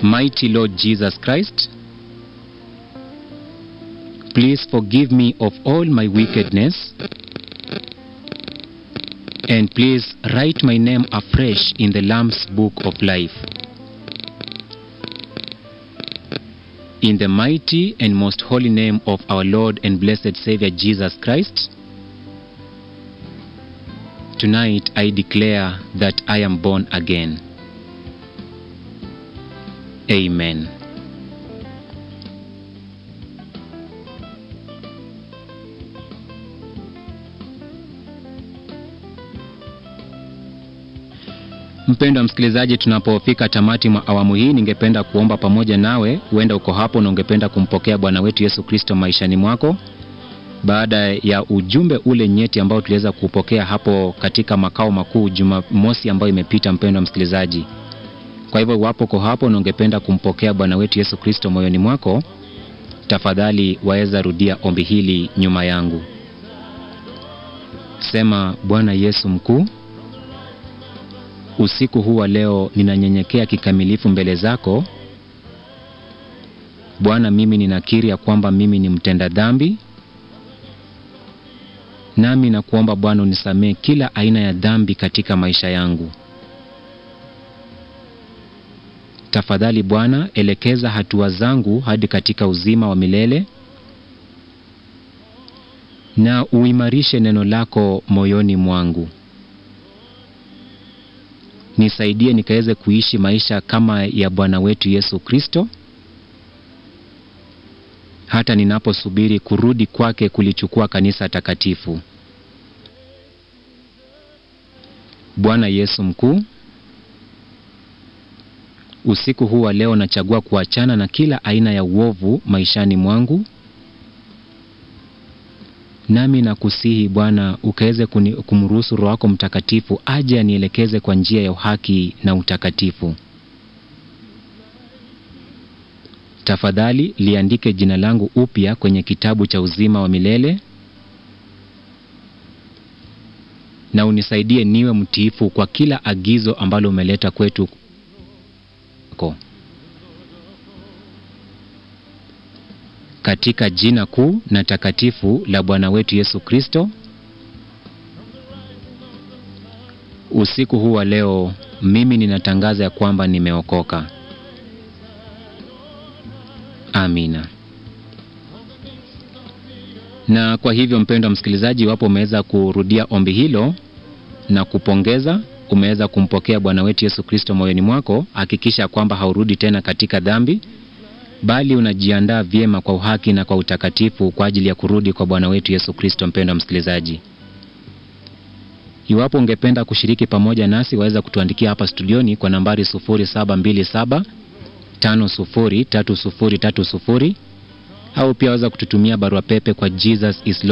Mighty Lord Jesus Christ, please forgive me of all my wickedness and please write my name afresh in the Lamb's Book of Life. In the mighty and most holy name of our Lord and blessed Savior Jesus Christ, tonight I declare that I am born again. Amen. Mpendwa msikilizaji, tunapofika tamati mwa awamu hii, ningependa kuomba pamoja nawe. Huenda uko hapo na ungependa kumpokea Bwana wetu Yesu Kristo maishani mwako baada ya ujumbe ule nyeti ambao tuliweza kupokea hapo katika makao makuu Jumamosi ambayo imepita. Mpendwa msikilizaji, kwa hivyo iwapo uko hapo na ungependa kumpokea Bwana wetu Yesu Kristo moyoni mwako, tafadhali waweza rudia ombi hili nyuma yangu. Sema: Bwana Yesu mkuu, usiku huu wa leo ninanyenyekea kikamilifu mbele zako Bwana. Mimi ninakiri ya kwamba mimi ni mtenda dhambi, nami nakuomba Bwana unisamehe kila aina ya dhambi katika maisha yangu. Tafadhali Bwana, elekeza hatua zangu hadi katika uzima wa milele na uimarishe neno lako moyoni mwangu. Nisaidie nikaweze kuishi maisha kama ya Bwana wetu Yesu Kristo, hata ninaposubiri kurudi kwake kulichukua kanisa takatifu. Bwana Yesu mkuu, usiku huu wa leo nachagua kuachana na kila aina ya uovu maishani mwangu, nami nakusihi Bwana ukaweze kumruhusu Roho wako Mtakatifu aje anielekeze kwa njia ya uhaki na utakatifu. Tafadhali liandike jina langu upya kwenye kitabu cha uzima wa milele na unisaidie niwe mtiifu kwa kila agizo ambalo umeleta kwetu ko katika jina kuu na takatifu la Bwana wetu Yesu Kristo. Usiku huu wa leo mimi ninatangaza ya kwamba nimeokoka. Amina. Na kwa hivyo, mpendwa msikilizaji, iwapo umeweza kurudia ombi hilo na kupongeza, umeweza kumpokea Bwana wetu Yesu Kristo moyoni mwako, hakikisha kwamba haurudi tena katika dhambi bali unajiandaa vyema kwa uhaki na kwa utakatifu kwa ajili ya kurudi kwa Bwana wetu Yesu Kristo. Mpendwa msikilizaji, iwapo ungependa kushiriki pamoja nasi, waweza kutuandikia hapa studioni kwa nambari 0727 503030 au pia waweza kututumia barua pepe kwa Jesus is